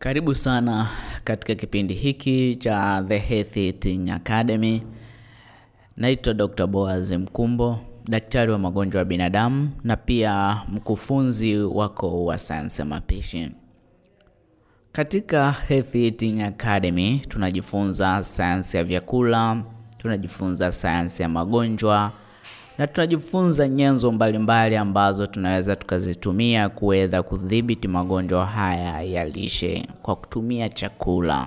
Karibu sana katika kipindi hiki cha The Healthy Eating Academy. Naitwa Dr. Boaz Mkumbo, daktari wa magonjwa ya binadamu na pia mkufunzi wako wa sayansi ya mapishi. Katika Healthy Eating Academy tunajifunza sayansi ya vyakula, tunajifunza sayansi ya magonjwa na tunajifunza nyenzo mbalimbali ambazo tunaweza tukazitumia kuweza kudhibiti magonjwa haya ya lishe kwa kutumia chakula.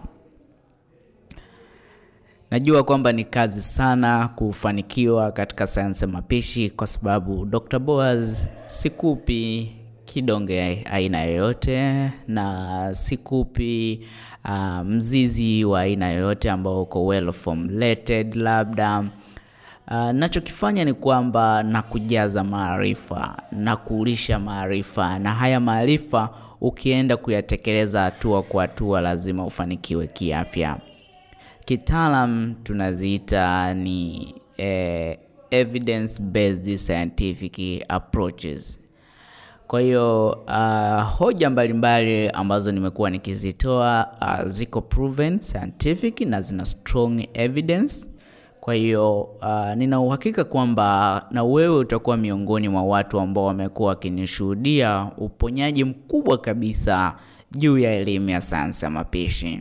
Najua kwamba ni kazi sana kufanikiwa katika sayansi ya mapishi kwa sababu Dr. Boaz sikupi kidonge aina yoyote na sikupi uh, mzizi wa aina yoyote ambao uko well formulated labda Uh, nachokifanya ni kwamba nakujaza maarifa na kulisha maarifa, na haya maarifa ukienda kuyatekeleza hatua kwa hatua, lazima ufanikiwe kiafya. Kitaalam tunaziita ni eh, evidence based scientific approaches. Kwa hiyo uh, hoja mbalimbali mbali ambazo nimekuwa nikizitoa uh, ziko proven scientific na zina strong evidence kwa hiyo uh, nina uhakika kwamba na wewe utakuwa miongoni mwa watu ambao wamekuwa wakinishuhudia uponyaji mkubwa kabisa juu ya elimu ya sayansi ya mapishi.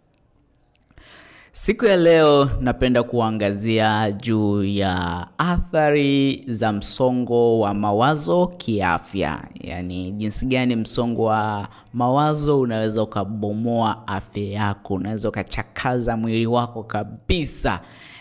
Siku ya leo napenda kuangazia juu ya athari za msongo wa mawazo kiafya, yaani jinsi gani msongo wa mawazo unaweza ukabomoa afya yako, unaweza ukachakaza mwili wako kabisa.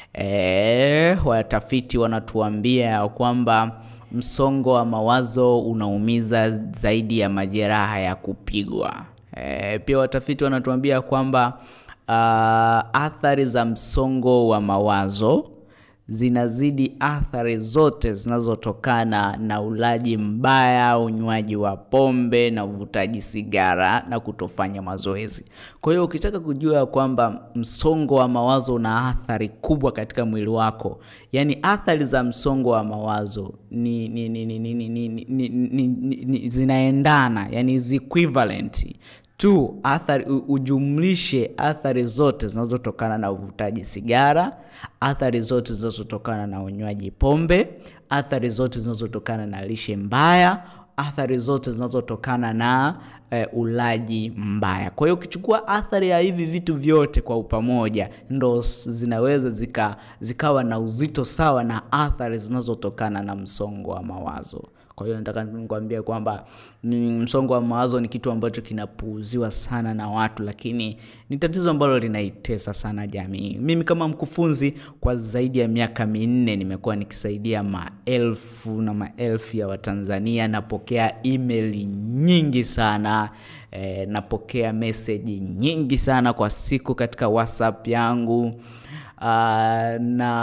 E, watafiti wanatuambia ya kwamba msongo wa mawazo unaumiza zaidi ya majeraha ya kupigwa. E, pia watafiti wanatuambia kwamba uh, athari za msongo wa mawazo zinazidi athari zote zinazotokana na ulaji mbaya, unywaji wa pombe na uvutaji sigara na kutofanya mazoezi. Kwa hiyo ukitaka kujua kwamba msongo wa mawazo una athari kubwa katika mwili wako, yaani athari za msongo wa mawazo ni, ni, ni, ni, ni, ni, ni, ni, ni, ni, ni, zinaendana, yani is equivalent tu athari ujumlishe athari zote zinazotokana na uvutaji sigara, athari zote zinazotokana na unywaji pombe, athari zote zinazotokana na lishe mbaya, athari zote zinazotokana na e, ulaji mbaya. Kwa hiyo ukichukua athari ya hivi vitu vyote kwa upamoja, ndo zinaweza zika, zikawa na uzito sawa na athari zinazotokana na msongo wa mawazo. Kwa hiyo nataka nikwambie kwamba msongo wa mawazo ni kitu ambacho kinapuuziwa sana na watu, lakini ni tatizo ambalo linaitesa sana jamii. Mimi kama mkufunzi kwa zaidi ya miaka minne nimekuwa nikisaidia maelfu na maelfu ya Watanzania. Napokea email nyingi sana e, napokea meseji nyingi sana kwa siku katika WhatsApp yangu. Uh,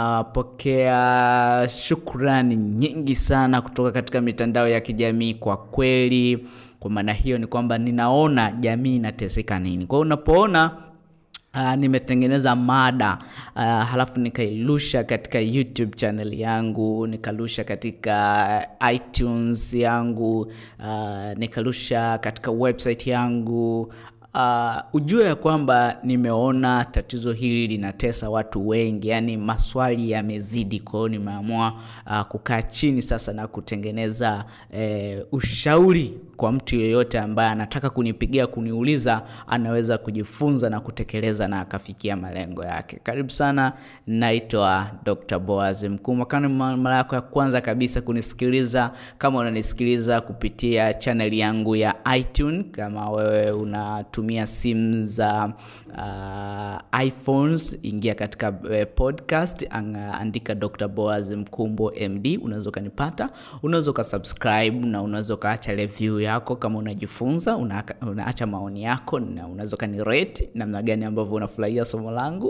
napokea shukrani nyingi sana kutoka katika mitandao ya kijamii. Kwa kweli, kwa maana hiyo ni kwamba ninaona jamii inateseka nini. Kwa hiyo unapoona Uh, nimetengeneza mada uh, halafu nikairusha katika YouTube channel yangu, nikarusha katika iTunes yangu, uh, nikarusha katika website yangu Uh, ujue ya kwamba nimeona tatizo hili linatesa watu wengi, yani maswali yamezidi. Kwa hiyo nimeamua uh, kukaa chini sasa na kutengeneza eh, ushauri kwa mtu yeyote ambaye anataka kunipigia kuniuliza, anaweza kujifunza na kutekeleza na akafikia malengo yake. Karibu sana, naitwa Dr. Boaz Mkumbo. Kama mara yako ya kwanza kabisa kunisikiliza, kama unanisikiliza kupitia channel yangu ya iTunes, kama wewe una tumia simu za uh, iPhones, ingia katika uh, podcast anga, andika Dr. Boaz Mkumbo MD, unaweza ukanipata. Unaweza ukasubscribe na unaweza ukaacha review yako kama unajifunza, una, unaacha maoni yako na unaweza ukanirate namna gani ambavyo unafurahia somo langu.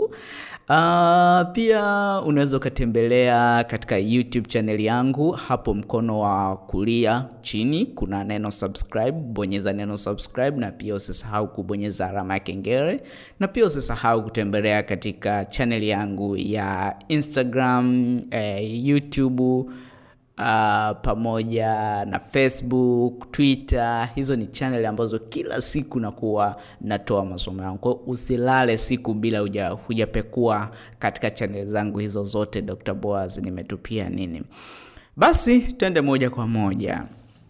Uh, pia unaweza ukatembelea katika YouTube channel yangu, hapo mkono wa kulia chini kuna neno subscribe, bonyeza neno subscribe na pia usisahau kubonyeza alama ya kengele na pia usisahau kutembelea katika channel yangu ya Instagram, eh, YouTube uh, pamoja na Facebook, Twitter. Hizo ni channel ambazo kila siku nakuwa natoa masomo yangu. Kwa hiyo usilale siku bila huja hujapekua katika channel zangu hizo zote Dr. Boaz nimetupia nini. Basi twende moja kwa moja.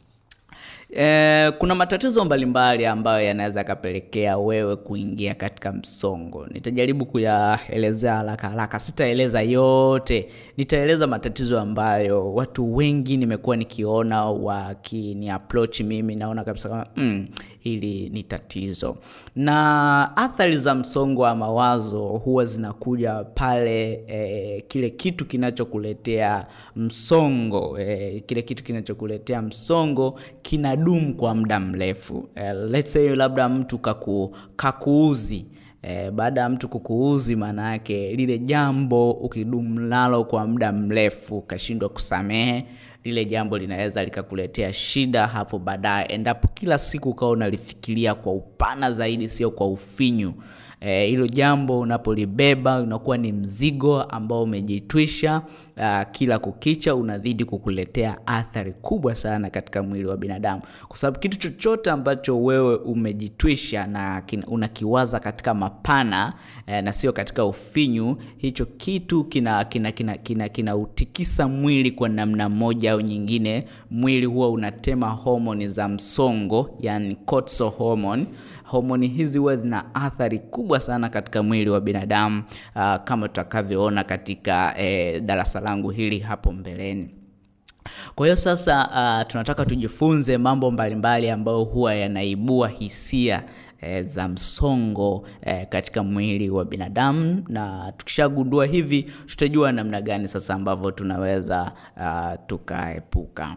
E, kuna matatizo mbalimbali ambayo yanaweza yakapelekea wewe kuingia katika msongo. Nitajaribu kuyaelezea haraka haraka, sitaeleza yote. Nitaeleza matatizo ambayo watu wengi nimekuwa nikiona wakini approach mimi, naona kabisa kama mm, hili ni tatizo. Na athari za msongo wa mawazo huwa zinakuja pale e, kile kitu kinachokuletea msongo e, kile kitu kinachokuletea msongo kina dumu kwa muda mrefu. Uh, let's say labda mtu kaku, kakuuzi eh, baada ya mtu kukuuzi, maana yake lile jambo ukidumu nalo kwa muda mrefu ukashindwa kusamehe lile jambo linaweza likakuletea shida hapo baadaye, endapo kila siku ukawa unalifikiria kwa upana zaidi, sio kwa ufinyu. Hilo e, jambo unapolibeba unakuwa ni mzigo ambao umejitwisha uh, kila kukicha unazidi kukuletea athari kubwa sana katika mwili wa binadamu, kwa sababu kitu chochote ambacho wewe umejitwisha na unakiwaza katika mapana eh, na sio katika ufinyu, hicho kitu kina kina kina kina kinautikisa mwili kwa namna moja au nyingine. Mwili huwa unatema homoni za msongo, yani cortisol hormone. Homoni hizi huwa zina athari kubwa sana katika mwili wa binadamu uh, kama tutakavyoona katika eh, darasa langu hili hapo mbeleni. Kwa hiyo sasa, uh, tunataka tujifunze mambo mbalimbali ambayo huwa yanaibua hisia E, za msongo e, katika mwili wa binadamu, na tukishagundua hivi tutajua namna gani sasa ambavyo tunaweza uh, tukaepuka.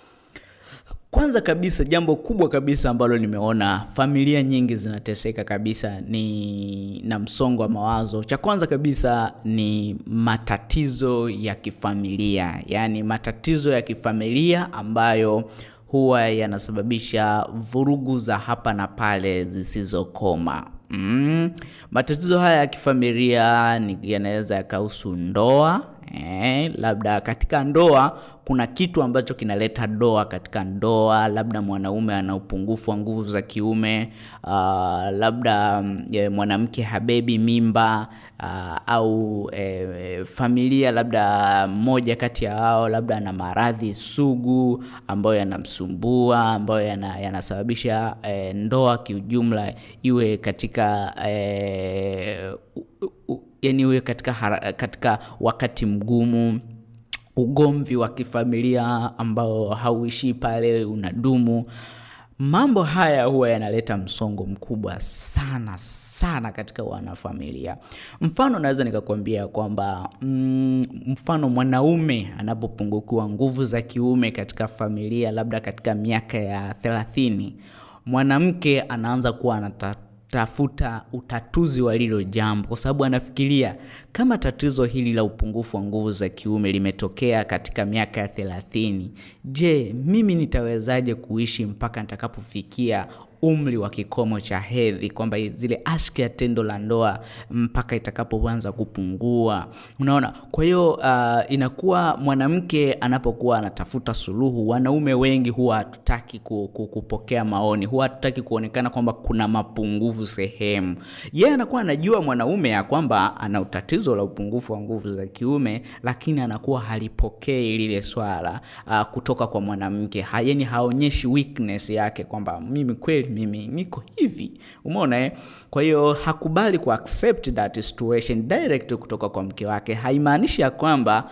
Kwanza kabisa, jambo kubwa kabisa ambalo nimeona familia nyingi zinateseka kabisa ni na msongo wa mawazo. Cha kwanza kabisa ni matatizo ya kifamilia, yaani matatizo ya kifamilia ambayo huwa yanasababisha vurugu za hapa na pale zisizokoma. Mm. Matatizo haya ya kifamilia yanaweza yakahusu ndoa. Eh, labda katika ndoa kuna kitu ambacho kinaleta doa katika ndoa, labda mwanaume ana upungufu wa nguvu za kiume, uh, labda e, mwanamke habebi mimba uh, au e, familia labda mmoja kati ya hao labda ana maradhi sugu ambayo yanamsumbua ambayo yanasababisha e, ndoa kiujumla iwe katika e, u, u, yani iwe katika, hara, katika wakati mgumu ugomvi wa kifamilia ambao hauishii pale, unadumu. Mambo haya huwa yanaleta msongo mkubwa sana sana katika wanafamilia. Mfano, naweza nikakwambia kwamba mm, mfano mwanaume anapopungukiwa nguvu za kiume katika familia, labda katika miaka ya thelathini, mwanamke anaanza kuwa anata tafuta utatuzi wa lilo jambo, kwa sababu anafikiria kama tatizo hili la upungufu wa nguvu za kiume limetokea katika miaka ya thelathini, je, mimi nitawezaje kuishi mpaka nitakapofikia umri wa kikomo cha hedhi, kwamba zile ashki ya tendo la ndoa mpaka itakapoanza kupungua. Unaona, kwa hiyo uh, inakuwa mwanamke anapokuwa anatafuta suluhu, wanaume wengi huwa hatutaki kupokea maoni, huwa hatutaki kuonekana kwamba kuna mapungufu sehemu. Yeye anakuwa anajua mwanaume ya kwamba ana tatizo la upungufu wa nguvu za kiume, lakini anakuwa halipokei lile swala uh, kutoka kwa mwanamke, yaani haonyeshi weakness yake kwamba mimi kweli mimi niko hivi, umeona eh? Kwa hiyo hakubali ku accept that situation direct kutoka kwa mke wake. Haimaanishi ya kwamba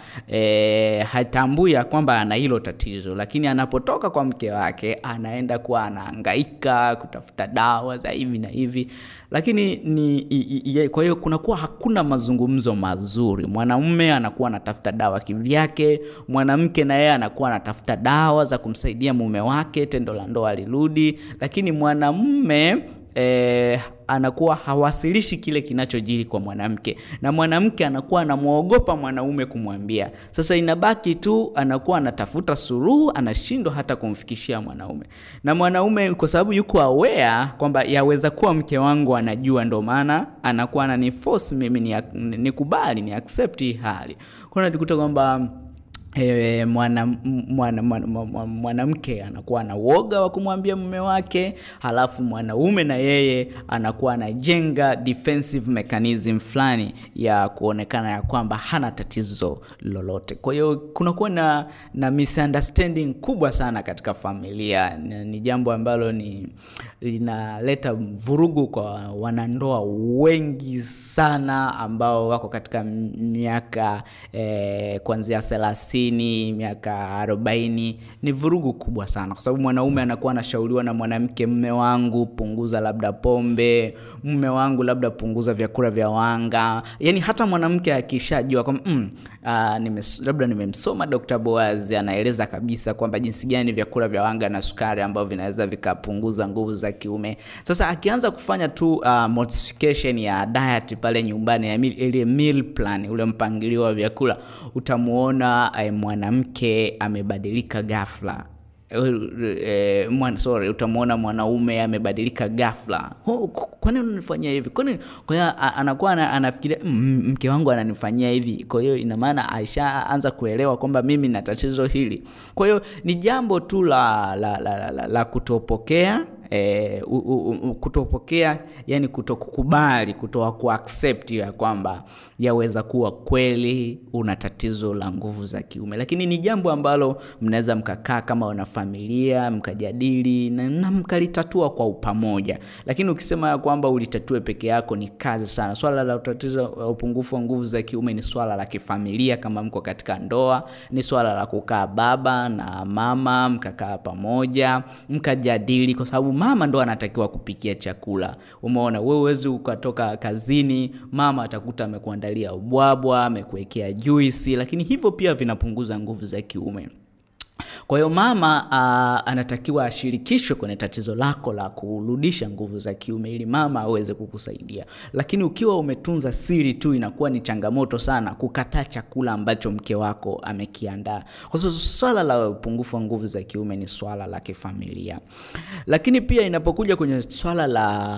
eh, hatambui ya kwamba ana hilo tatizo, lakini anapotoka kwa mke wake anaenda kuwa anahangaika kutafuta dawa za hivi na hivi, lakini ni i, i, kwa hiyo kunakuwa hakuna mazungumzo mazuri. Mwanamume anakuwa anatafuta dawa kivyake, mwanamke na yeye anakuwa anatafuta dawa za kumsaidia mume wake tendo la ndoa lirudi, lakini mwanamume eh, anakuwa hawasilishi kile kinachojiri kwa mwanamke, na mwanamke anakuwa anamwogopa mwanaume kumwambia. Sasa inabaki tu anakuwa anatafuta suluhu, anashindwa hata kumfikishia mwanaume, na mwanaume kwa sababu yuko aware kwamba yaweza kuwa mke wangu anajua, ndo maana anakuwa ananiforce mimi nikubali ni, ni accept hii hali. Kwa najikuta kwamba E, mwanamke mwana, mwana, mwana, mwana anakuwa na uoga wa kumwambia mume wake, halafu mwanaume na yeye anakuwa anajenga defensive mechanism fulani ya kuonekana ya kwamba hana tatizo lolote. Kwa hiyo kunakuwa na, na misunderstanding kubwa sana katika familia. Ni, ni jambo ambalo ni linaleta vurugu kwa wanandoa wengi sana ambao wako katika miaka eh, kuanzia thelathini miaka arobaini ni vurugu kubwa sana, kwa sababu mwanaume anakuwa anashauriwa na mwanamke, mme wangu punguza labda pombe, mme wangu labda punguza vyakula vya wanga. Yani hata mwanamke akishajua kwamba mm, uh, nimes, labda nimemsoma Dr. Boaz anaeleza kabisa kwamba jinsi gani vyakula vya wanga na sukari ambavyo vinaweza vikapunguza nguvu za kiume. Sasa akianza kufanya tu uh, modification ya diet pale nyumbani, ya ile meal plan, ule mpangilio wa vyakula, utamuona uh, mwanamke amebadilika ghafla. E, mwana, sorry, utamwona mwanaume amebadilika ghafla. Oh, kwa nini unanifanyia hivi? Kwa nini? Kwa hiyo anakuwa anafikiria mke wangu ananifanyia hivi, kwa hiyo ina maana aishaanza kuelewa kwamba mimi na tatizo hili. Kwa hiyo ni jambo tu la, la, la, la, la kutopokea E, u, u, u, kutopokea yani kutokukubali kutoa kuaccept ya kwamba yaweza kuwa kweli una tatizo la nguvu za kiume, lakini ni jambo ambalo mnaweza mkakaa kama wana familia mkajadili na, na mkalitatua kwa upamoja. Lakini ukisema ya kwamba ulitatue peke yako ni kazi sana. Swala la tatizo la upungufu wa nguvu za kiume ni swala la kifamilia, kama mko katika ndoa, ni swala la kukaa baba na mama mkakaa pamoja mkajadili, kwa sababu mama ndo anatakiwa kupikia chakula. Umeona, wewe huwezi ukatoka kazini, mama atakuta amekuandalia ubwabwa, amekuwekea juisi, lakini hivyo pia vinapunguza nguvu za kiume. Kwa hiyo mama uh, anatakiwa ashirikishwe kwenye tatizo lako la kurudisha nguvu za kiume ili mama aweze kukusaidia. Lakini ukiwa umetunza siri tu, inakuwa ni changamoto sana kukataa chakula ambacho mke wako amekiandaa, kwa sababu swala la upungufu wa nguvu za kiume ni swala la kifamilia. Lakini pia inapokuja kwenye swala la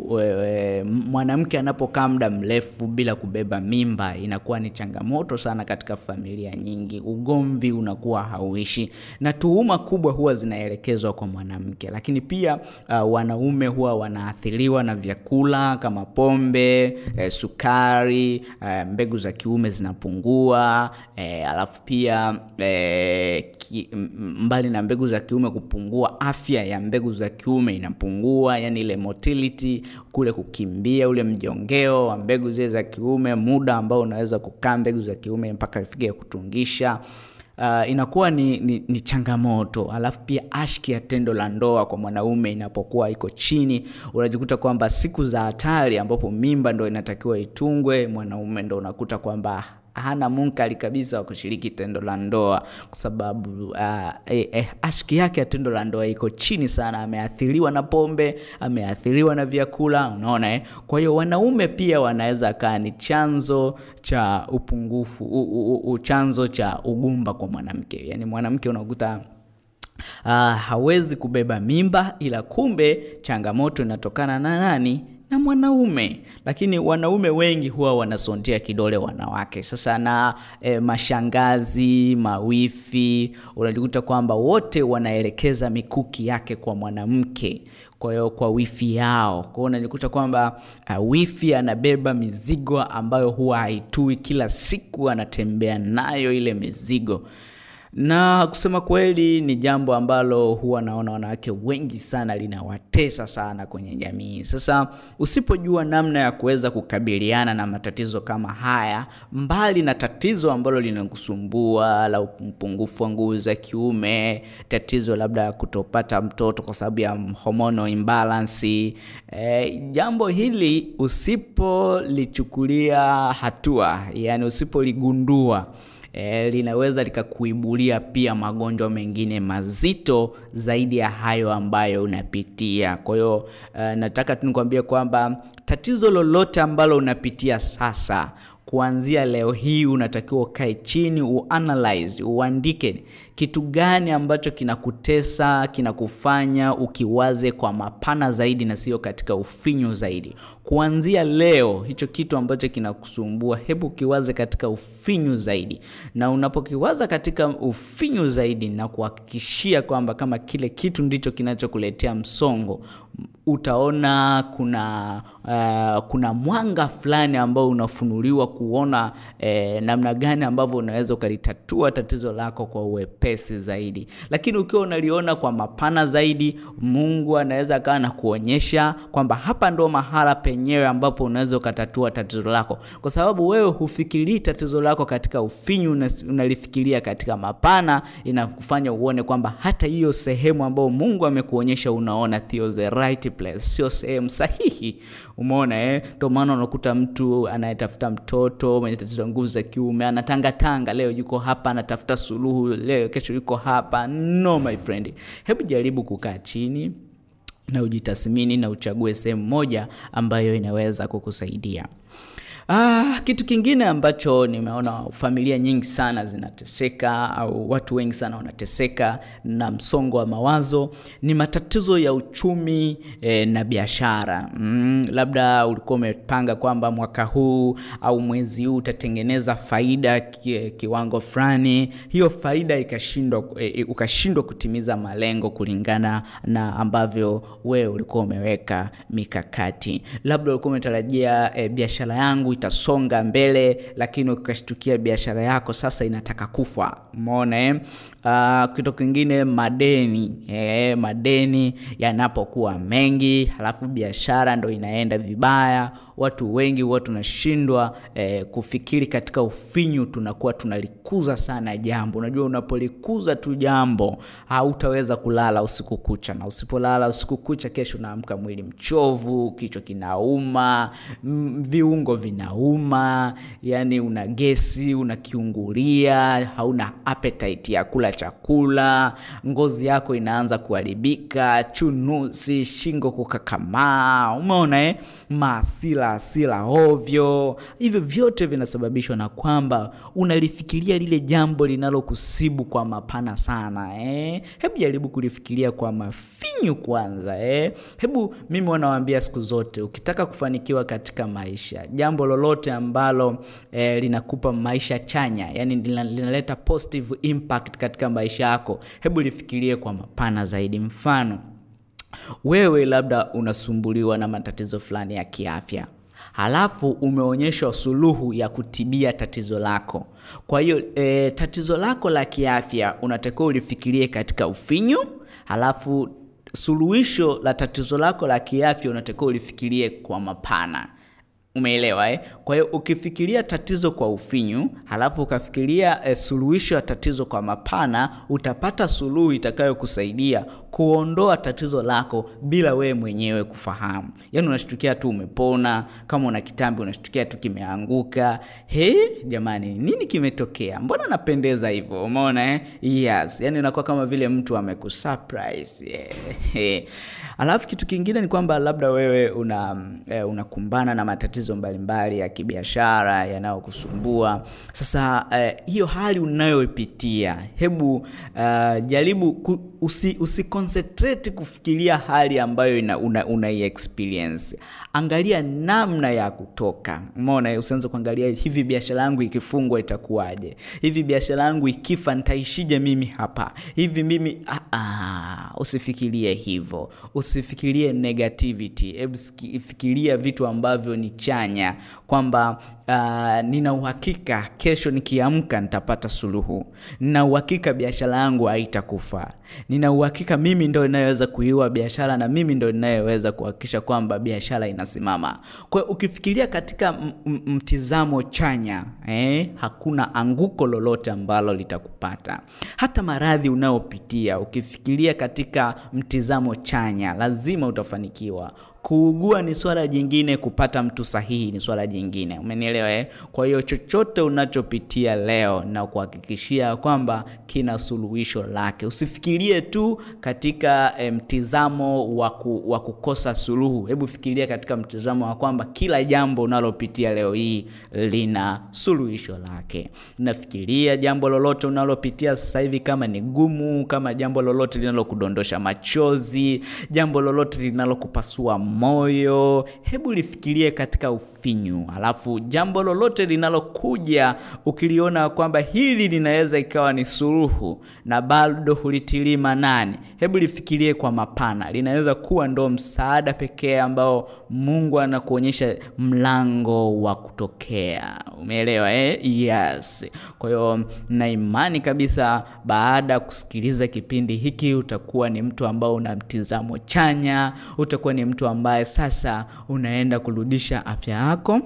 mwanamke anapokaa muda mrefu bila kubeba mimba, inakuwa ni changamoto sana katika familia nyingi. Ugomvi unakuwa hauishi na tuhuma kubwa huwa zinaelekezwa kwa mwanamke, lakini pia uh, wanaume huwa wanaathiriwa na vyakula kama pombe, eh, sukari, eh, mbegu za kiume zinapungua, eh, alafu pia eh, ki, mbali na mbegu za kiume kupungua, afya ya mbegu za kiume inapungua, yani ile motility, kule kukimbia, ule mjongeo wa mbegu zile za kiume, muda ambao unaweza kukaa mbegu za kiume mpaka ifike kutungisha Uh, inakuwa ni, ni, ni changamoto. Alafu pia ashki ya tendo la ndoa kwa mwanaume inapokuwa iko chini, unajikuta kwamba siku za hatari ambapo mimba ndo inatakiwa itungwe, mwanaume ndo unakuta kwamba hana munkari kabisa wa kushiriki tendo la ndoa kwa sababu uh, eh, eh, ashki yake ya tendo la ndoa iko chini sana. Ameathiriwa na pombe, ameathiriwa na vyakula, unaona eh? Kwa hiyo wanaume pia wanaweza kaa ni chanzo cha upungufu u, u, u, chanzo cha ugumba kwa mwanamke. Yani mwanamke unakuta uh, hawezi kubeba mimba, ila kumbe changamoto inatokana na nani? na mwanaume. Lakini wanaume wengi huwa wanasondea kidole wanawake. Sasa na e, mashangazi, mawifi, unajikuta kwamba wote wanaelekeza mikuki yake kwa mwanamke, kwa hiyo kwa wifi yao. Kwa hiyo unajikuta kwamba uh, wifi anabeba mizigo ambayo huwa haitui, kila siku anatembea nayo ile mizigo na kusema kweli ni jambo ambalo huwa naona wanawake wengi sana linawatesa sana kwenye jamii. Sasa usipojua namna ya kuweza kukabiliana na matatizo kama haya, mbali na tatizo ambalo linakusumbua la upungufu wa nguvu za kiume, tatizo labda ya kutopata mtoto kwa sababu ya hormonal imbalance, e, jambo hili usipolichukulia hatua, yani usipoligundua E, linaweza likakuibulia pia magonjwa mengine mazito zaidi ya hayo ambayo unapitia. Kwa hiyo e, nataka tu nikwambie kwamba tatizo lolote ambalo unapitia sasa, kuanzia leo hii unatakiwa ukae chini, uanalyze, uandike kitu gani ambacho kinakutesa kinakufanya ukiwaze kwa mapana zaidi na sio katika ufinyu zaidi kuanzia leo hicho kitu ambacho kinakusumbua hebu ukiwaze katika ufinyu zaidi na unapokiwaza katika ufinyu zaidi na kuhakikishia kwamba kama kile kitu ndicho kinachokuletea msongo utaona kuna uh, kuna mwanga fulani ambao unafunuliwa kuona eh, namna gani ambavyo unaweza ukalitatua tatizo lako kwa uwepesi zaidi lakini ukiwa unaliona kwa mapana zaidi mungu anaweza akawa na kuonyesha kwamba hapa ndo mahala penyewe ambapo unaweza ukatatua tatizo lako kwa sababu wewe hufikirii tatizo lako katika ufinyu unalifikiria katika mapana inakufanya uone kwamba hata hiyo sehemu ambayo mungu amekuonyesha unaona theo the right place sio sehemu sahihi umeona eh? ndio maana unakuta mtu anayetafuta mtoto mwenye tatizo nguvu za kiume anatangatanga leo yuko hapa anatafuta suluhu leo kesho yuko hapa no my friend hebu jaribu kukaa chini na ujitathmini na uchague sehemu moja ambayo inaweza kukusaidia Ah, kitu kingine ambacho nimeona familia nyingi sana zinateseka au watu wengi sana wanateseka na msongo wa mawazo ni matatizo ya uchumi eh, na biashara. Mm, labda ulikuwa umepanga kwamba mwaka huu au mwezi huu utatengeneza faida ki, kiwango fulani, hiyo faida ikashindwa eh, ukashindwa kutimiza malengo kulingana na ambavyo wewe ulikuwa umeweka mikakati. Labda ulikuwa umetarajia eh, biashara yangu itasonga mbele lakini ukashtukia biashara yako sasa inataka kufa umeona eh? uh, kitu kingine madeni eh, madeni yanapokuwa mengi halafu biashara ndo inaenda vibaya watu wengi huwa tunashindwa eh, kufikiri katika ufinyu tunakuwa tunalikuza sana jambo unajua unapolikuza tu jambo hautaweza kulala usiku kucha na usipolala usiku kucha kesho unaamka mwili mchovu kichwa kinauma viungo vinauma yani una gesi unakiungulia hauna appetite ya kula chakula ngozi yako inaanza kuharibika chunusi shingo kukakamaa umeona eh? maasila asila ovyo hivyo vyote vinasababishwa na kwamba unalifikiria lile jambo linalokusibu kwa mapana sana eh? hebu jaribu kulifikiria kwa mafinyu kwanza eh? hebu mimi wanawaambia siku zote ukitaka kufanikiwa katika maisha jambo lolote ambalo eh, linakupa maisha chanya yani linaleta positive impact katika maisha yako hebu lifikirie kwa mapana zaidi mfano wewe labda unasumbuliwa na matatizo fulani ya kiafya halafu umeonyeshwa suluhu ya kutibia tatizo lako kwa hiyo e, tatizo lako la kiafya unatakiwa ulifikirie katika ufinyu halafu suluhisho la tatizo lako la kiafya unatakiwa ulifikirie kwa mapana umeelewa eh? kwa hiyo ukifikiria tatizo kwa ufinyu halafu ukafikiria eh, suluhisho ya tatizo kwa mapana utapata suluhu itakayokusaidia kuondoa tatizo lako bila wewe mwenyewe kufahamu yaani unashtukia tu umepona kama una kitambi unashtukia tu kimeanguka he jamani nini kimetokea mbona napendeza hivyo umeona eh? yes yaani unakuwa kama vile mtu amekusurprise yeah. alafu kitu kingine ni kwamba labda wewe una eh, unakumbana na matatizo mbalimbali ya kibiashara yanayokusumbua sasa eh, hiyo hali unayoipitia hebu uh, jaribu ku, usi, usi concentrate kufikiria hali ambayo ina, una, una experience angalia namna ya kutoka umeona usianze kuangalia hivi biashara yangu ikifungwa itakuwaje hivi biashara yangu ikifa nitaishije mimi hapa hivi mimi ah, ah, usifikirie hivyo usifikirie negativity hebu fikiria vitu ambavyo ni chanya kwamba uh, nina uhakika kesho nikiamka nitapata suluhu nina uhakika biashara yangu haitakufa nina uhakika mimi ndo inayoweza kuiua biashara na mimi ndo inayoweza kuhakikisha kwamba biashara inasimama kwa hiyo ukifikiria katika mtizamo chanya eh, hakuna anguko lolote ambalo litakupata hata maradhi unayopitia ukifikiria katika mtizamo chanya lazima utafanikiwa kuugua ni swala jingine, kupata mtu sahihi ni swala jingine. Umenielewa eh? Kwa hiyo chochote unachopitia leo na kuhakikishia kwamba kina suluhisho lake. Usifikirie tu katika eh, mtizamo wa waku, kukosa suluhu. Hebu fikiria katika mtizamo wa kwamba kila jambo unalopitia leo hii lina suluhisho lake. Nafikiria jambo lolote unalopitia sasa hivi, kama ni gumu, kama jambo lolote linalokudondosha machozi, jambo lolote linalokupasua moyo, hebu lifikirie katika ufinyu. Alafu jambo lolote linalokuja ukiliona kwamba hili linaweza ikawa ni suluhu na bado hulitilii maanani, hebu lifikirie kwa mapana. Linaweza kuwa ndo msaada pekee ambao Mungu anakuonyesha mlango wa kutokea. Umeelewa eh? Yes. Kwa hiyo na imani kabisa, baada ya kusikiliza kipindi hiki utakuwa ni mtu ambao una mtizamo chanya, utakuwa ni mtu ambaye sasa unaenda kurudisha afya yako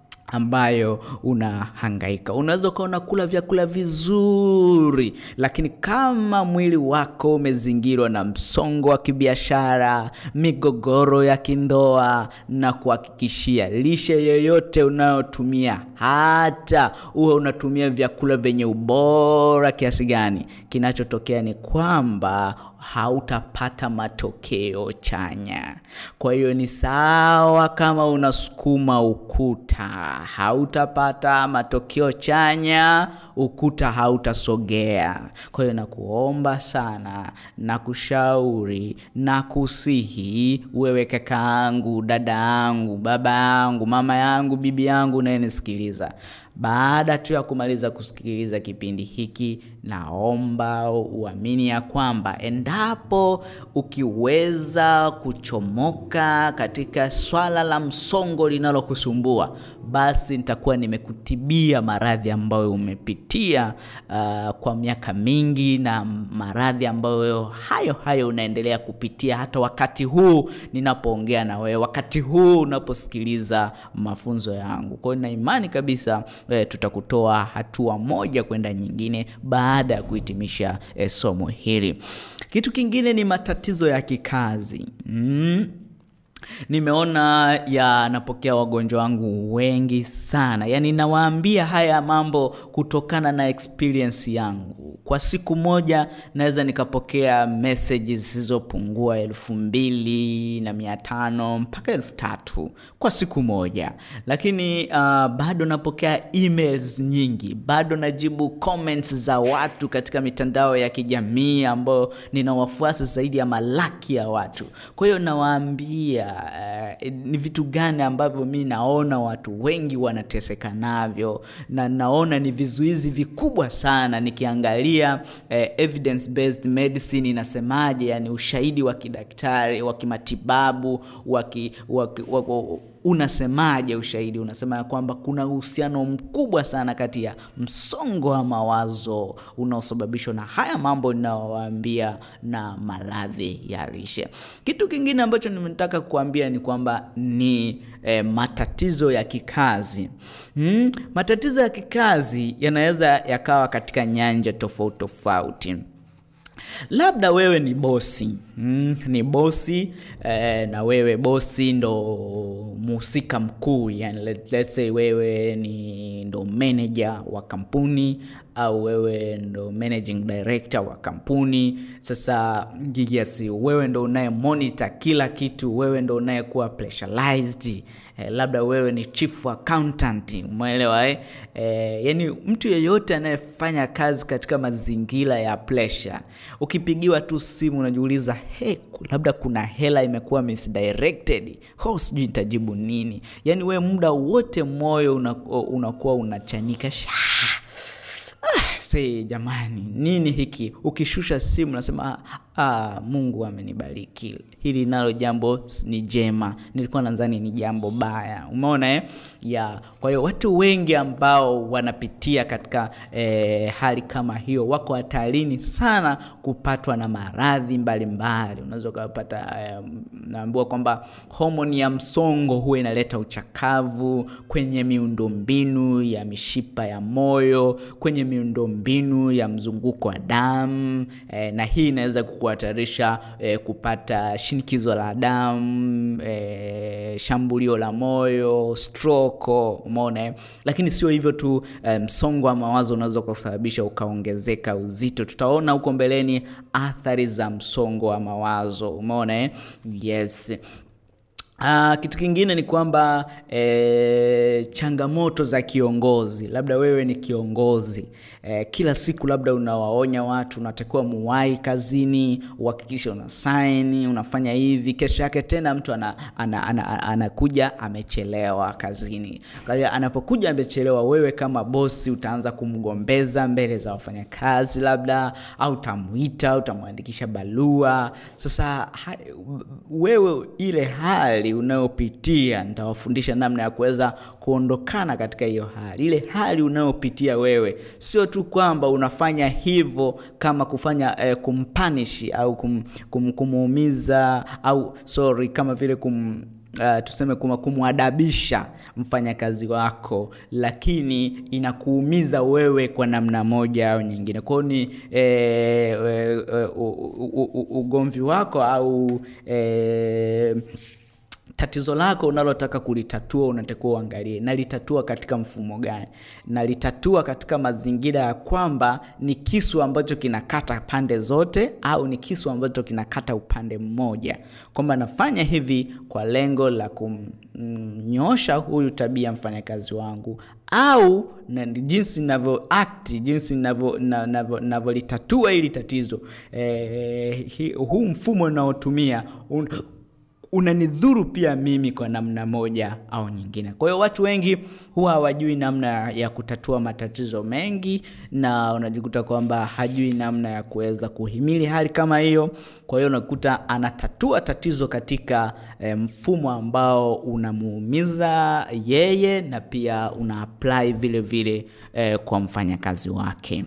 ambayo unahangaika. Unaweza ukawa unakula vyakula vizuri, lakini kama mwili wako umezingirwa na msongo wa kibiashara, migogoro ya kindoa, na kuhakikishia lishe yoyote unayotumia, hata uwe unatumia vyakula vyenye ubora kiasi gani, kinachotokea ni kwamba hautapata matokeo chanya. Kwa hiyo ni sawa kama unasukuma ukuta, hautapata matokeo chanya, ukuta hautasogea. Kwa hiyo nakuomba sana, nakushauri, nakusihi wewe kakaangu, dada yangu, baba yangu, mama yangu, bibi yangu unayenisikiliza baada tu ya kumaliza kusikiliza kipindi hiki, naomba uamini ya kwamba endapo ukiweza kuchomoka katika swala la msongo linalokusumbua, basi nitakuwa nimekutibia maradhi ambayo umepitia uh, kwa miaka mingi na maradhi ambayo hayo hayo unaendelea kupitia hata wakati huu ninapoongea na wewe, wakati huu unaposikiliza mafunzo yangu. Kwa hiyo na imani kabisa E, tutakutoa hatua moja kwenda nyingine baada ya kuhitimisha e, somo hili. Kitu kingine ni matatizo ya kikazi mm. Nimeona yanapokea wagonjwa wangu wengi sana, yaani nawaambia haya mambo kutokana na experience yangu. Kwa siku moja naweza nikapokea messages zisizopungua elfu mbili na mia tano mpaka elfu tatu kwa siku moja, lakini uh, bado napokea emails nyingi, bado najibu comments za watu katika mitandao ya kijamii ambao nina wafuasi zaidi ya malaki ya watu. Kwa hiyo nawaambia Uh, ni vitu gani ambavyo mi naona watu wengi wanateseka navyo, na naona ni vizuizi vikubwa sana nikiangalia uh, evidence based medicine inasemaje, yani ushahidi wa kidaktari wa kimatibabu waki, waki, waki, unasemaje? Ushahidi unasema ya kwamba kuna uhusiano mkubwa sana kati ya msongo wa mawazo unaosababishwa na haya mambo ninayowaambia na maradhi ya lishe. Kitu kingine ambacho nimetaka kuambia ni kwamba ni eh, matatizo ya kikazi hmm? Matatizo ya kikazi yanaweza yakawa katika nyanja tofauti tofauti. Labda wewe ni bosi mm, ni bosi eh, na wewe bosi ndo mhusika mkuu yani, let, let's say wewe ni ndo manager wa kampuni au wewe ndo managing director wa kampuni. Sasa yes, wewe ndo unaye monitor kila kitu, wewe ndo unayekuwa pressurized eh, labda wewe ni chief accountant, umeelewa eh? Eh, yani mtu yeyote anayefanya kazi katika mazingira ya pressure, ukipigiwa tu simu unajiuliza hey, labda kuna hela imekuwa misdirected, ho, sijui nitajibu nini. Yani wewe muda wote moyo unakuwa unachanika Ah, say jamani, nini hiki? Ukishusha simu nasema ah, Mungu amenibariki, hili nalo jambo ni jema, nilikuwa nadhani ni jambo baya. Umeona eh? ya kwa hiyo watu wengi ambao wanapitia katika eh, hali kama hiyo wako hatarini sana kupatwa na maradhi mbalimbali. Unaweza ukapata eh, naambiwa kwamba homoni ya msongo huwa inaleta uchakavu kwenye miundombinu ya mishipa ya moyo, kwenye miundombinu ya mzunguko wa damu eh, na hii inaweza kuhatarisha eh, kupata shinikizo la damu eh, shambulio la moyo stroke umeona eh? lakini sio hivyo tu eh, msongo wa mawazo unaweza kusababisha ukaongezeka uzito tutaona huko mbeleni athari za msongo wa mawazo umeona eh? yes Uh, kitu kingine ni kwamba e, changamoto za kiongozi labda wewe ni kiongozi e, kila siku labda unawaonya watu unatakiwa muwai kazini uhakikishe una saini unafanya hivi kesho yake tena mtu anakuja ana, ana, ana, anakuja amechelewa kazini kwa hiyo anapokuja amechelewa wewe kama bosi utaanza kumgombeza mbele za wafanyakazi labda au utamwita utamwandikisha barua sasa ha, wewe ile hali unayopitia nitawafundisha namna ya kuweza kuondokana katika hiyo hali ile hali unayopitia wewe sio tu kwamba unafanya hivyo kama kufanya eh, kumpanishi au kum, kum, kumuumiza au sorry kama vile kum Uh, tuseme kuma kumwadabisha mfanyakazi wako lakini inakuumiza wewe kwa namna moja au nyingine kwao ni e, e, e, ugomvi wako au e, tatizo lako unalotaka kulitatua unatakiwa uangalie nalitatua katika mfumo gani nalitatua katika mazingira ya kwamba ni kisu ambacho kinakata pande zote au ni kisu ambacho kinakata upande mmoja kwamba nafanya hivi kwa lengo la kumnyosha huyu tabia mfanyakazi wangu au na jinsi navyo akti jinsi navyolitatua hili tatizo eh, huu mfumo unaotumia un, unanidhuru pia mimi kwa namna moja au nyingine kwa hiyo watu wengi huwa hawajui namna ya kutatua matatizo mengi na unajikuta kwamba hajui namna ya kuweza kuhimili hali kama hiyo kwa hiyo unakuta anatatua tatizo katika e, mfumo ambao unamuumiza yeye na pia una apply vile vile e, kwa mfanyakazi wake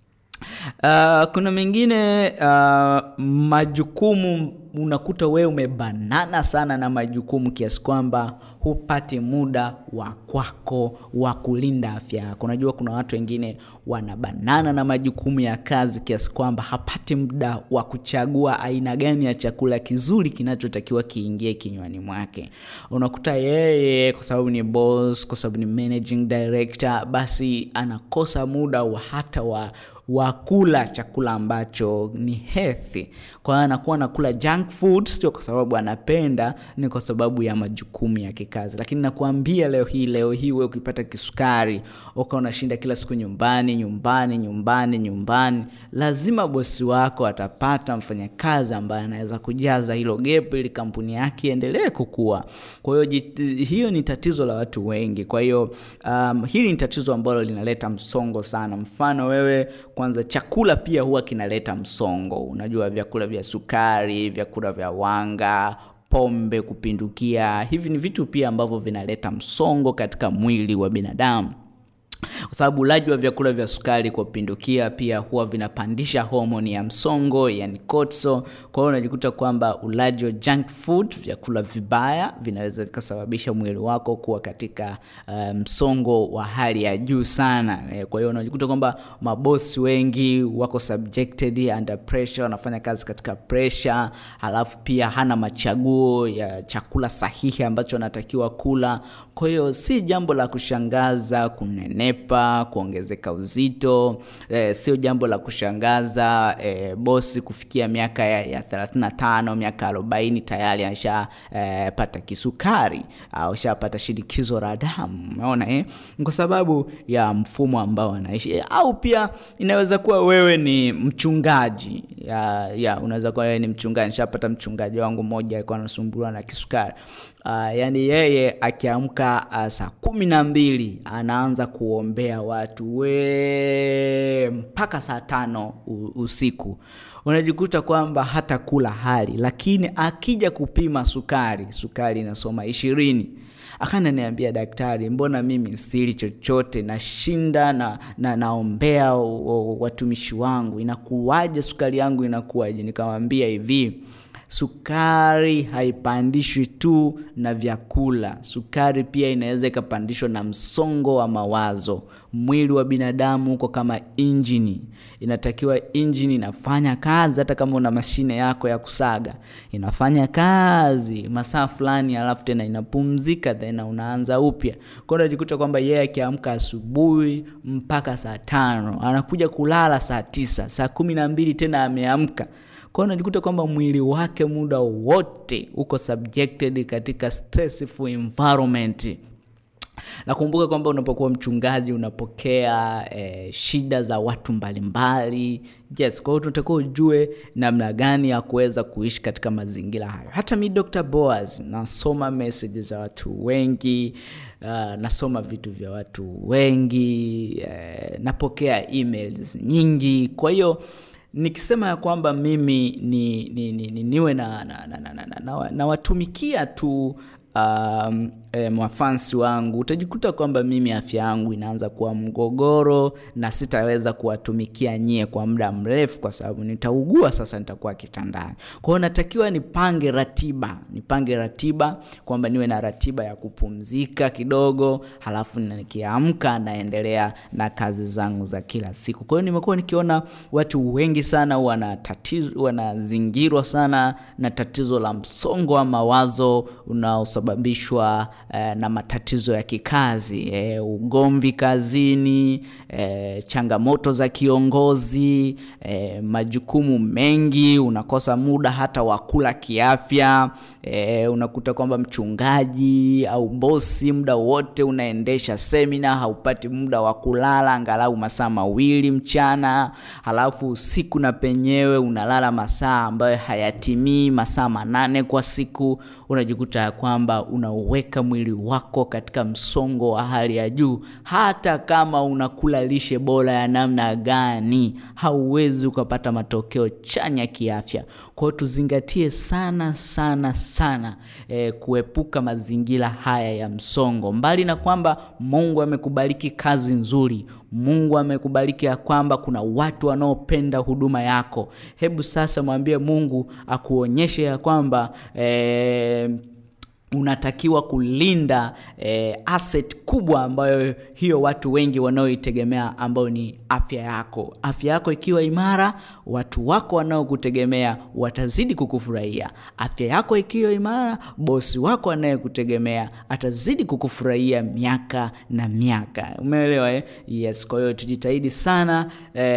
Uh, kuna mengine uh, majukumu unakuta wewe umebanana sana na majukumu kiasi kwamba hupati muda wa kwako wa kulinda afya yako unajua kuna watu wengine wanabanana na majukumu ya kazi kiasi kwamba hapati muda wa kuchagua aina gani ya chakula kizuri kinachotakiwa kiingie kinywani mwake unakuta yeye kwa sababu ni boss kwa sababu ni managing director basi anakosa muda wa hata wa wa kula chakula ambacho ni healthy kwa hiyo anakuwa anakula junk food sio kwa sababu anapenda ni kwa sababu ya majukumu ya kikazi lakini nakuambia leo hii leo hii we ukipata kisukari uka unashinda kila siku nyumbani nyumbani nyumbani nyumbani lazima bosi wako atapata mfanyakazi ambaye anaweza kujaza hilo gepo ili kampuni yake iendelee kukua kwa hiyo hiyo ni tatizo la watu wengi kwa hiyo um, hili ni tatizo ambalo linaleta msongo sana mfano wewe kwanza chakula pia huwa kinaleta msongo unajua vyakula vya sukari vyakula vya wanga pombe kupindukia hivi ni vitu pia ambavyo vinaleta msongo katika mwili wa binadamu kwa sababu ulaji wa vyakula vya sukari kwa kupindukia pia huwa vinapandisha homoni ya msongo yani cortisol kwa hiyo unajikuta kwamba ulaji wa junk food vyakula vibaya vinaweza vikasababisha mwili wako kuwa katika uh, msongo wa hali ya juu sana e, kwa hiyo unajikuta kwamba mabosi wengi wako subjected under pressure wanafanya kazi katika pressure halafu pia hana machaguo ya chakula sahihi ambacho anatakiwa kula kwa hiyo si jambo la kushangaza kunene kunenepa kuongezeka uzito e, sio jambo la kushangaza e, bosi kufikia miaka ya, ya 35 miaka 40 tayari ashapata e, kisukari au shapata shinikizo la damu umeona eh? kwa sababu ya mfumo ambao anaishi e, au pia inaweza kuwa wewe ni mchungaji ya, ya unaweza kuwa wewe ni mchungaji nishapata mchungaji wangu mmoja alikuwa anasumbuliwa na kisukari uh, yani yeye akiamka uh, saa kumi na mbili anaanza kuombea watu we mpaka saa tano usiku unajikuta kwamba hata kula hali lakini akija kupima sukari sukari inasoma ishirini akananiambia daktari mbona mimi sili chochote nashinda na, na naombea watumishi wangu inakuwaje sukari yangu inakuwaje nikamwambia hivi Sukari haipandishwi tu na vyakula. Sukari pia inaweza ikapandishwa na msongo wa mawazo. Mwili wa binadamu uko kama injini, inatakiwa injini inafanya kazi. Hata kama una mashine yako ya kusaga, inafanya kazi masaa fulani, alafu tena inapumzika, tena unaanza upya. Kwa hiyo unajikuta kwamba yeye akiamka asubuhi mpaka saa tano anakuja kulala saa tisa, saa kumi na mbili tena ameamka kwa hiyo unajikuta kwamba mwili wake muda wote uko subjected katika stressful environment. Nakumbuka kwamba unapokuwa mchungaji unapokea eh, shida za watu mbalimbali. Yes, kwa hiyo tunatakiwa ujue namna gani ya kuweza kuishi katika mazingira hayo. Hata mi Dr. Boaz nasoma message za watu wengi uh, nasoma vitu vya watu wengi eh, napokea emails nyingi. Kwa hiyo nikisema ya kwamba mimi ni, ni, ni, ni, niwe na, na, na, na, na, na, na watumikia tu um, e, mafansi wangu, utajikuta kwamba mimi afya yangu inaanza kuwa mgogoro na sitaweza kuwatumikia nyie kwa muda mrefu, kwa sababu nitaugua sasa, nitakuwa kitandani. Kwa hiyo natakiwa nipange ratiba, nipange ratiba kwamba niwe na ratiba ya kupumzika kidogo, halafu nikiamka naendelea na kazi zangu za kila siku. Kwa hiyo nimekuwa nikiona watu wengi sana wana tatizo, wanazingirwa sana na tatizo la msongo wa mawazo unaosababishwa eh, na matatizo ya kikazi eh, ugomvi kazini eh, changamoto za kiongozi eh, majukumu mengi, unakosa muda hata wa kula kiafya eh, unakuta kwamba mchungaji au bosi muda wote unaendesha semina, haupati muda wa kulala angalau masaa mawili mchana, halafu usiku na penyewe unalala masaa ambayo hayatimii masaa manane kwa siku, unajikuta ya kwamba unauweka mwili wako katika msongo wa hali ya juu. Hata kama unakula lishe bora ya namna gani, hauwezi ukapata matokeo chanya kiafya. Kwa hiyo tuzingatie sana sana sana e, kuepuka mazingira haya ya msongo. Mbali na kwamba Mungu amekubariki kazi nzuri, Mungu amekubariki ya kwamba kuna watu wanaopenda huduma yako, hebu sasa mwambie Mungu akuonyeshe ya kwamba e, unatakiwa kulinda eh, asset kubwa ambayo hiyo watu wengi wanaoitegemea ambayo ni afya yako. Afya yako ikiwa imara, watu wako wanaokutegemea watazidi kukufurahia. Afya yako ikiwa imara, bosi wako anayekutegemea atazidi kukufurahia miaka na miaka. Umeelewa eh? Yes, kwa hiyo tujitahidi sana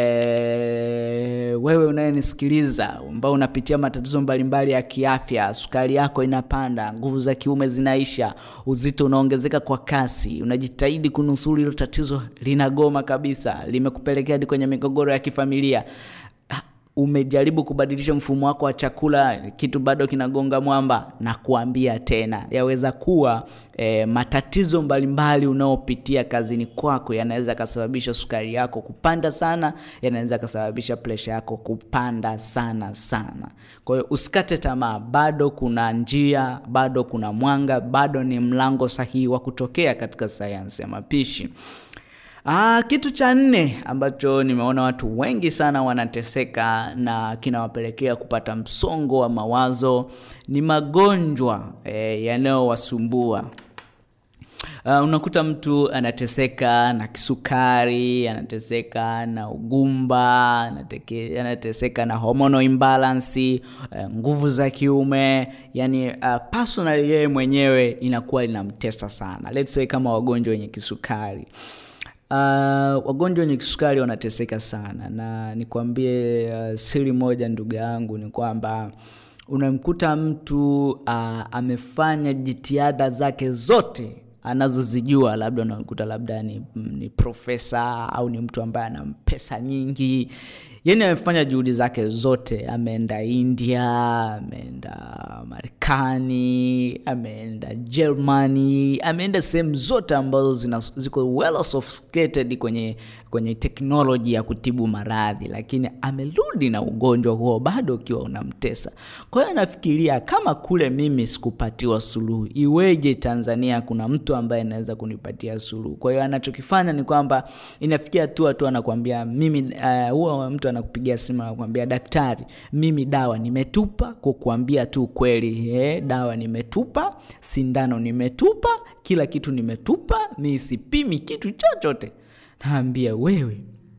eh, wewe unayenisikiliza ambao unapitia matatizo mbalimbali ya kiafya, sukari yako inapanda, nguvu za kiume zinaisha, uzito unaongezeka kwa kasi, unajitahidi kunusuru hilo tatizo, linagoma kabisa, limekupelekea hadi kwenye migogoro ya kifamilia umejaribu kubadilisha mfumo wako wa chakula, kitu bado kinagonga mwamba, na kuambia tena, yaweza kuwa e, matatizo mbalimbali unaopitia kazini kwako yanaweza kasababisha sukari yako kupanda sana, yanaweza kasababisha presha yako kupanda sana sana. Kwa hiyo usikate tamaa, bado kuna njia, bado kuna mwanga, bado ni mlango sahihi wa kutokea katika sayansi ya mapishi. Ah, kitu cha nne ambacho nimeona watu wengi sana wanateseka na kinawapelekea kupata msongo wa mawazo ni magonjwa eh, yanayowasumbua. Uh, unakuta mtu anateseka na kisukari, anateseka na ugumba, anateke, anateseka na hormonal imbalance, uh, nguvu za kiume, yani uh, personally yeye mwenyewe inakuwa inamtesa sana. Let's say kama wagonjwa wenye kisukari. Uh, wagonjwa wenye kisukari wanateseka sana, na nikwambie uh, siri moja ndugu yangu ni kwamba unamkuta mtu uh, amefanya jitihada zake zote anazozijua, labda unakuta labda ni, ni profesa au ni mtu ambaye ana pesa nyingi yani amefanya juhudi zake zote, ameenda India, ameenda Marekani, ameenda Germany, ameenda sehemu zote ambazo zina, ziko well sophisticated kwenye kwenye teknoloji ya kutibu maradhi, lakini amerudi na ugonjwa huo bado ukiwa unamtesa. Kwa hiyo anafikiria kama kule mimi sikupatiwa suluhu, iweje Tanzania kuna mtu ambaye anaweza kunipatia suluhu? Kwa hiyo anachokifanya ni kwamba inafikia hatua tu anakuambia mimi, uh, huwa mtu anakupigia simu anakuambia daktari mimi dawa nimetupa kukuambia tu kweli eh, dawa nimetupa sindano nimetupa kila kitu nimetupa mi sipimi kitu chochote naambia wewe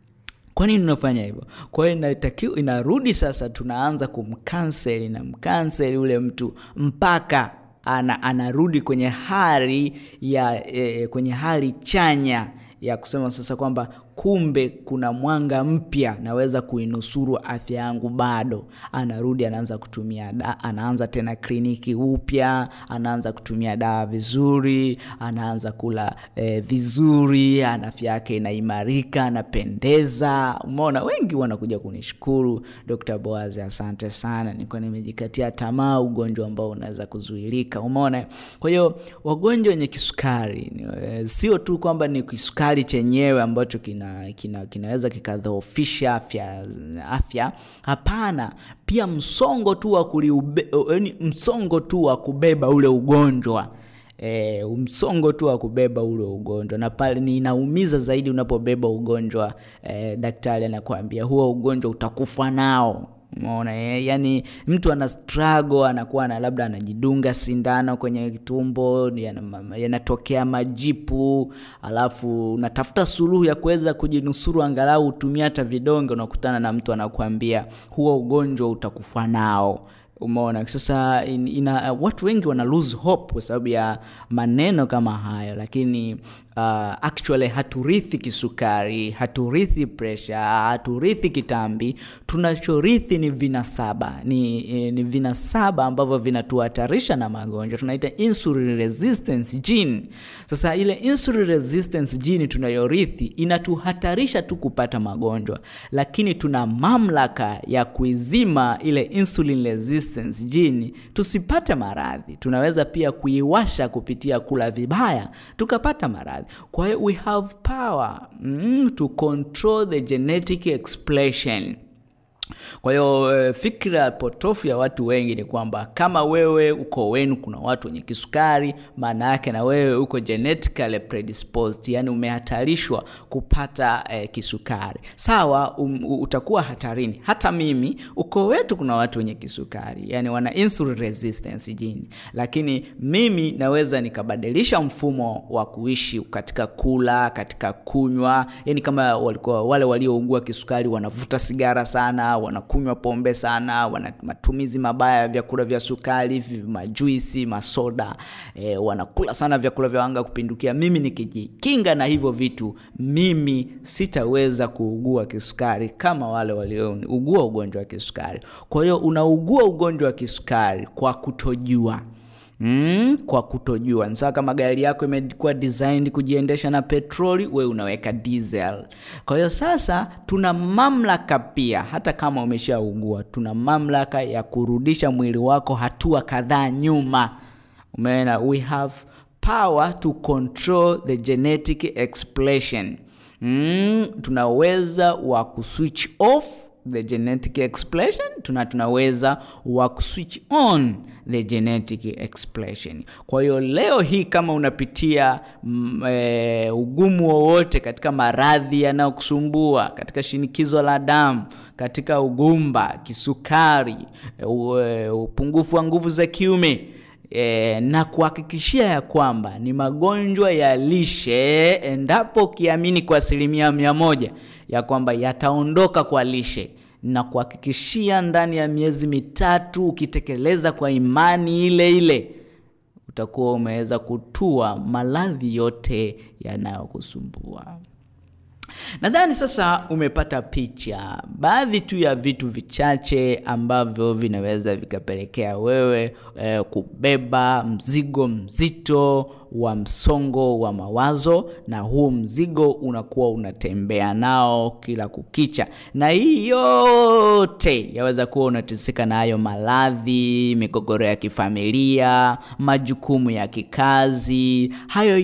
kwa nini unafanya hivyo kwa hiyo inatakiwa inarudi sasa tunaanza kumkanseli na mkanseli ule mtu mpaka ana, anarudi kwenye hali ya e, kwenye hali chanya ya kusema sasa kwamba kumbe kuna mwanga mpya naweza kuinusuru afya yangu bado anarudi anaanza kutumia da, anaanza tena kliniki upya anaanza kutumia dawa vizuri anaanza kula eh, vizuri afya yake inaimarika anapendeza umeona wengi wanakuja kunishukuru dr boaz asante sana nilikuwa nimejikatia tamaa ugonjwa ambao unaweza kuzuilika umeona kwa hiyo wagonjwa wenye kisukari eh, sio tu kwamba ni kisukari chenyewe ambacho kina kina, kina, kinaweza kikadhoofisha afya afya hapana pia msongo tu wa kuliube, yani msongo tu wa kubeba ule ugonjwa E, msongo tu wa kubeba ule ugonjwa na pale ni inaumiza zaidi unapobeba ugonjwa e, daktari anakuambia huo ugonjwa utakufa nao umeona eh? yani mtu ana struggle anakuwa na labda anajidunga sindano kwenye tumbo yanatokea yana majipu alafu unatafuta suluhu ya kuweza kujinusuru angalau utumia hata vidonge unakutana na mtu anakuambia huo ugonjwa utakufa nao umeona sasa in, ina, uh, watu wengi wana lose hope kwa sababu ya maneno kama hayo lakini uh, actually haturithi kisukari haturithi pressure haturithi kitambi tunachorithi ni vinasaba ni, ni vinasaba ambavyo vinatuhatarisha na magonjwa tunaita insulin resistance gene sasa ile insulin resistance gene tunayorithi inatuhatarisha tu kupata magonjwa lakini tuna mamlaka ya kuizima ile insulin resistance gene tusipate maradhi tunaweza pia kuiwasha kupitia kula vibaya tukapata maradhi kwa hiyo we have power mm, to control the genetic expression kwa hiyo fikra potofu ya watu wengi ni kwamba kama wewe uko wenu kuna watu wenye kisukari maana yake na wewe uko genetically predisposed yani umehatarishwa kupata eh, kisukari sawa um, utakuwa hatarini hata mimi uko wetu kuna watu wenye kisukari yani wana insulin resistance jini lakini mimi naweza nikabadilisha mfumo wa kuishi katika kula katika kunywa yani kama walikuwa wale waliougua kisukari wanavuta sigara sana wanakunywa pombe sana wana matumizi mabaya ya vyakula vya sukari majuisi masoda e, wanakula sana vyakula vya wanga kupindukia mimi nikijikinga na hivyo vitu mimi sitaweza kuugua kisukari kama wale waliougua ugonjwa wa kisukari kwa hiyo unaugua ugonjwa wa kisukari kwa kutojua Mm, kwa kutojua ni sawa kama gari yako imekuwa designed kujiendesha na petroli we unaweka diesel kwa hiyo sasa tuna mamlaka pia hata kama umeshaugua tuna mamlaka ya kurudisha mwili wako hatua kadhaa nyuma umeona we have power to control the genetic expression mm, tunaweza wa kuswitch off the genetic expression tuna tunaweza wa kuswitch on the genetic expression kwa hiyo leo hii kama unapitia mm, e, ugumu wowote katika maradhi yanayokusumbua katika shinikizo la damu katika ugumba kisukari e, upungufu wa nguvu za kiume E, na kuhakikishia ya kwamba ni magonjwa ya lishe endapo ukiamini kwa asilimia mia moja ya kwamba yataondoka kwa lishe na kuhakikishia ndani ya miezi mitatu ukitekeleza kwa imani ile ile utakuwa umeweza kutua maradhi yote yanayokusumbua nadhani sasa umepata picha baadhi tu ya vitu vichache ambavyo vinaweza vikapelekea wewe eh, kubeba mzigo mzito wa msongo wa mawazo na huu mzigo unakuwa unatembea nao kila kukicha na hii yote yaweza kuwa unateseka na hayo maradhi migogoro ya kifamilia majukumu ya kikazi hayo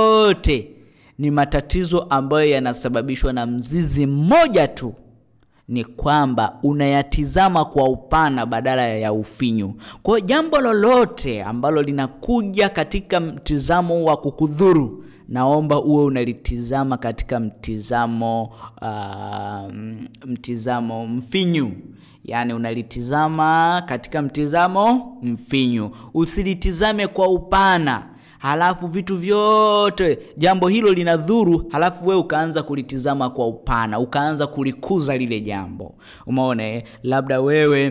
yote ni matatizo ambayo yanasababishwa na mzizi mmoja tu ni kwamba unayatizama kwa upana badala ya ufinyu. Kwa hiyo jambo lolote ambalo linakuja katika mtizamo wa kukudhuru, naomba uwe unalitizama katika mtizamo uh, mtizamo mfinyu yaani unalitizama katika mtizamo mfinyu, usilitizame kwa upana halafu vitu vyote jambo hilo linadhuru, halafu wewe ukaanza kulitizama kwa upana, ukaanza kulikuza lile jambo. Umeona eh? Labda wewe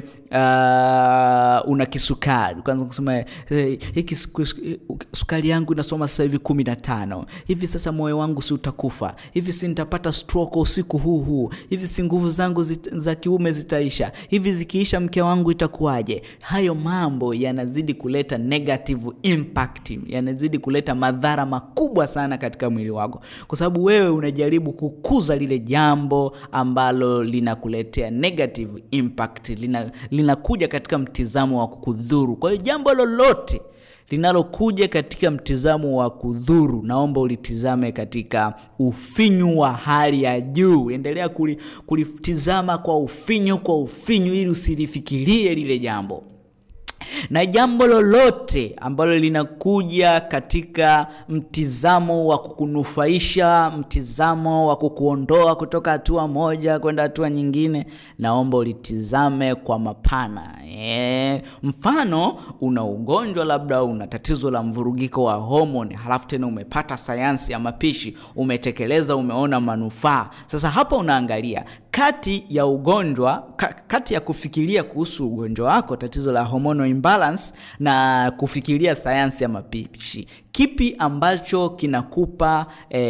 uh, una kisukari, ukaanza kusema hey, hiki sukari yangu inasoma sasa hivi kumi na tano hivi, sasa moyo wangu si utakufa hivi, si nitapata stroke usiku huu huu hivi, si nguvu zangu zit, za kiume zitaisha hivi, zikiisha mke wangu itakuwaje? Hayo mambo yanazidi kuleta negative impact, yana zidi kuleta madhara makubwa sana katika mwili wako, kwa sababu wewe unajaribu kukuza lile jambo ambalo linakuletea negative impact, lina linakuja katika mtizamo wa kukudhuru. Kwa hiyo jambo lolote linalokuja katika mtizamo wa kudhuru, naomba ulitizame katika ufinyu wa hali ya juu. Endelea kulitizama kwa ufinyu, kwa ufinyu, ili usilifikirie lile jambo na jambo lolote ambalo linakuja katika mtizamo wa kukunufaisha, mtizamo wa kukuondoa kutoka hatua moja kwenda hatua nyingine, naomba ulitizame kwa mapana. E, mfano una ugonjwa labda una tatizo la mvurugiko wa homoni, halafu tena umepata sayansi ya mapishi, umetekeleza, umeona manufaa. Sasa hapa unaangalia kati ya ugonjwa ka, kati ya kufikiria kuhusu ugonjwa wako, tatizo la hormonal imbalance, na kufikiria sayansi ya mapishi, kipi ambacho kinakupa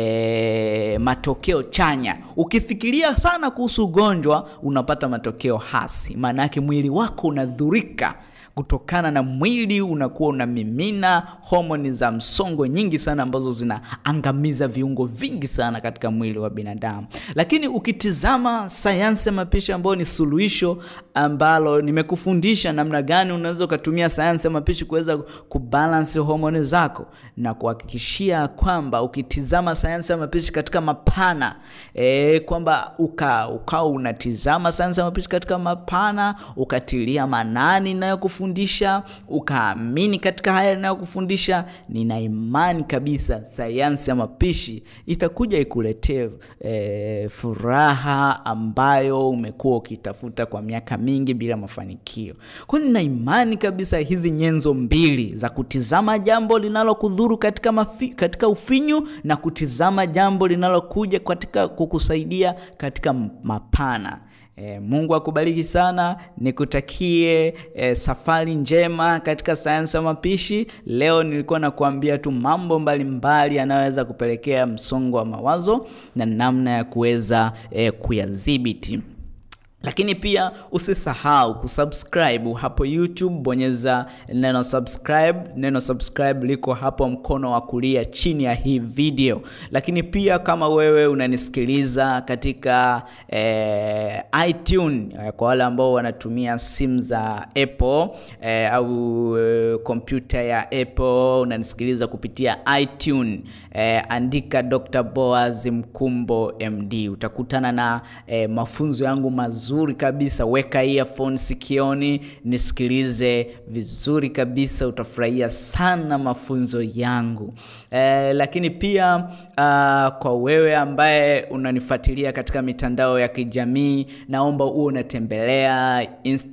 e, matokeo chanya? Ukifikiria sana kuhusu ugonjwa unapata matokeo hasi, maana yake mwili wako unadhurika kutokana na mwili unakuwa unamimina homoni za msongo nyingi sana ambazo zinaangamiza viungo vingi sana katika mwili wa binadamu. Lakini ukitizama sayansi ya mapishi ambayo ni suluhisho ambalo nimekufundisha namna gani unaweza ukatumia sayansi ya mapishi kuweza kubalance homoni zako, na kuhakikishia kwamba ukitizama sayansi ya mapishi katika mapana e, kwamba uka ukawa unatizama sayansi ya mapishi katika mapana ukatilia manani inayokufundisha ukaamini katika haya inayokufundisha, nina imani kabisa sayansi ya mapishi itakuja ikuletee e, furaha ambayo umekuwa ukitafuta kwa miaka mingi bila mafanikio. Kwa hiyo nina imani kabisa hizi nyenzo mbili za kutizama jambo linalokudhuru katika, mafi, katika ufinyu na kutizama jambo linalokuja katika kukusaidia katika mapana. E, Mungu akubariki sana, nikutakie e, safari njema katika sayansi ya mapishi. Leo nilikuwa nakuambia tu mambo mbalimbali yanayoweza kupelekea msongo wa mawazo na namna ya kuweza e, kuyadhibiti lakini pia usisahau kusubscribe hapo YouTube, bonyeza neno subscribe. Neno subscribe liko hapo mkono wa kulia chini ya hii video. Lakini pia kama wewe unanisikiliza katika eh, iTunes, kwa wale ambao wanatumia simu za Apple eh, au kompyuta eh, ya Apple unanisikiliza kupitia iTunes eh, andika Dr. Boaz Mkumbo MD, utakutana na eh, mafunzo yangu mazuri vizuri kabisa. Weka earphone sikioni, nisikilize vizuri kabisa, utafurahia sana mafunzo yangu. E, lakini pia uh, kwa wewe ambaye unanifuatilia katika mitandao ya kijamii, naomba uwe unatembelea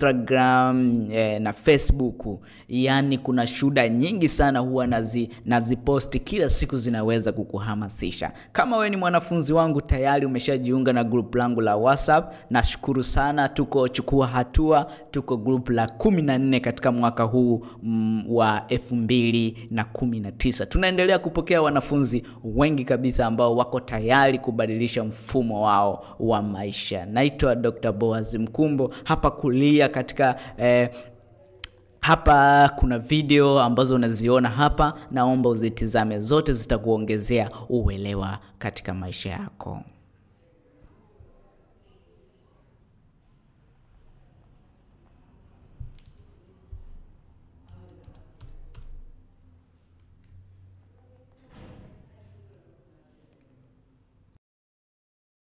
Instagram e, na Facebook. Yaani kuna shuhuda nyingi sana huwa nazi naziposti kila siku, zinaweza kukuhamasisha. Kama wewe ni mwanafunzi wangu tayari umeshajiunga na group langu la WhatsApp, nashukuru sana tuko chukua hatua, tuko group la kumi na nne katika mwaka huu mm, wa elfu mbili na kumi na tisa. Tunaendelea kupokea wanafunzi wengi kabisa ambao wako tayari kubadilisha mfumo wao wa maisha. Naitwa Dr. Boaz Mkumbo, hapa kulia katika eh, hapa kuna video ambazo unaziona hapa, naomba uzitizame zote, zitakuongezea uelewa katika maisha yako.